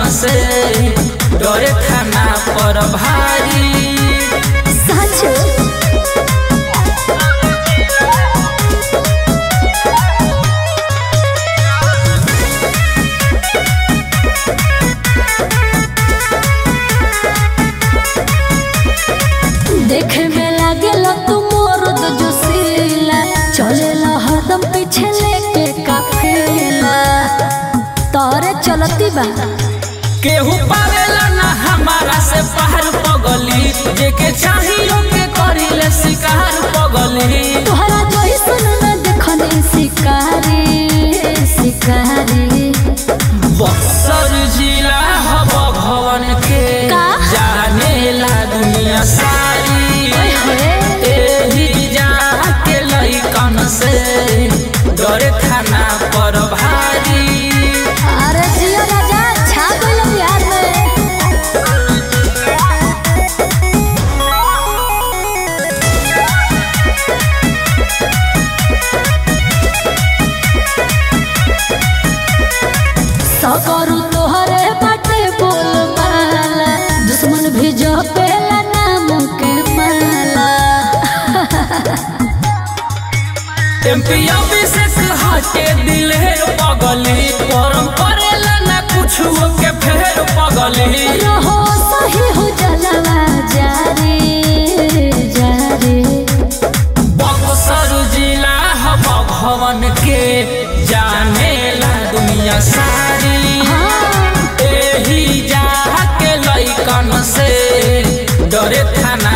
से डरे थाना पर भारी साचो देखे में लागेला तू मोरद जोशीला चलेला हरदम पीछे लेके काफिला तोरे चलती बा केहू पावेला ना हमारा से पहाड़ पगली जेके चाहियो के करिले शिकार पगली तोहरा जैसन न देखनी शिकारी शिकारी बक्सर जिला हब भवन के का? जानेला दुनिया सारी एही जाके लइकन से डरे थाना पर भारी अरे जियो राजा छा गइल बिहार में सकरू तोहरे बाटे बोल माला दुश्मन भी जो पेला नाम के माला एमपी अभिषेक हटे दिलेर पगली परम करेला ना कुछ के फेर पगली रहो सही हो जलवा जारे जारे बक्सर जिला हब भवन के जानेला दुनिया सारी हाँ एही जाके लइकन से डरे थाना